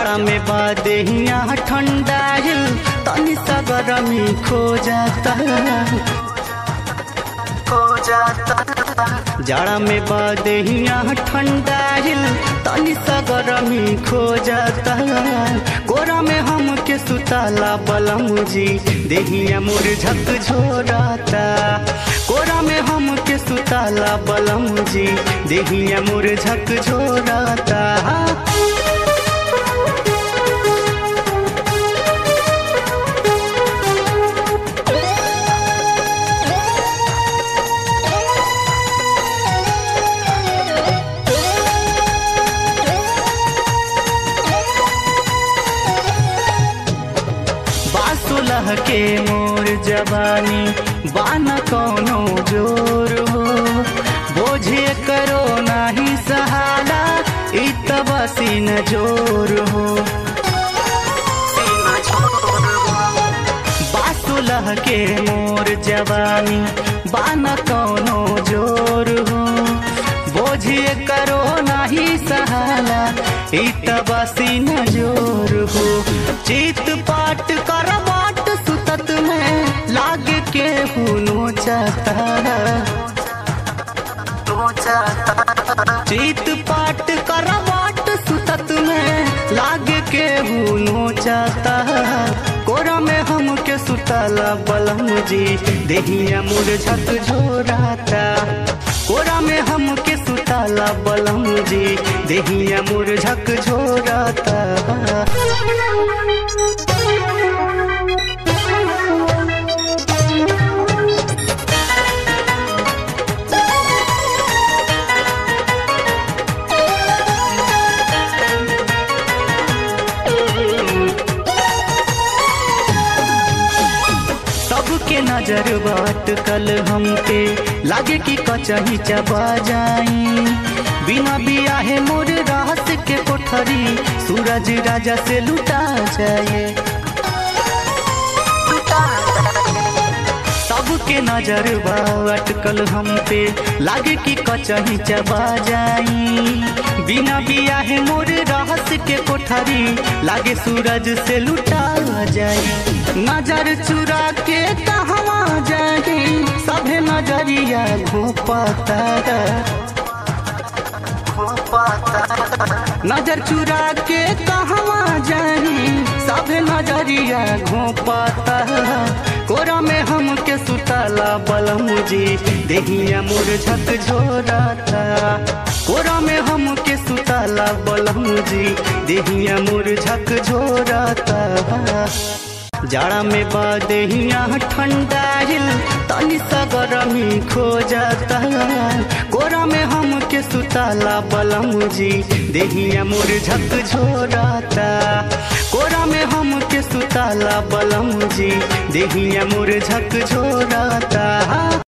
जाड़ा में बादेहिया ठंडाइल तनी सा गरमी खो जाता खो जाता जाड़ा में बादेहिया ठंडाइल तनी सा गरमी खो जाता कोरा में हम के सुताला बलम जी देहिया मोर झक झोराता कोरा में हम के सुताला बलम जी देहिया मोर झक झोराता बासुलह के मोर जवानी बान कौनो जोर हो बोझे करो नाही सहाला इत बसीन जोर हो बासुलह के मोर जवानी बान कौनो जोर हो बोझे करो नाही सहाला इत बसीन जोर हो चित पाट कर बाट सुतत में लाग के हुनो चाहता चित पाट कर बाट सुतत में लाग के हुनो चाहता कोरा में हम के सुतला बलम जी देहिया मुर झक झोराता कोरा में हम के सुतला बलम जी देहिया मुर झक झोराता सबके नजर बाट कल हम पे लागे कि कचही चबा जाई बिना बियाहे मोर रहस के कोठरी सूरज राजा से लुटा जाए सबके नजर बाट कल हम पे लागे कि कचही चबा जाई बिना बियाहे मोर रहस के कोठरी लागे सूरज से लुटा जाई नजर चुरा के कहवा जाए सभे नजरिया घोपाता नजर चुरा के कहवा जाए सभे नजरिया घोपाता कोरा में हम के सुतला बलम जी देहिया मोर झक झोराता कोरा में हम के सुतला बलम जी देहिया मोर झक झोराता जाड़ा में बादेहिया ठंडाइल तनी सा गरमी खो जाता कोरा में हम के सुताला बलम जी देहिया मोर झक झोराता कोरा में हम के सुताला बलम जी देहिया मोर झक झोराता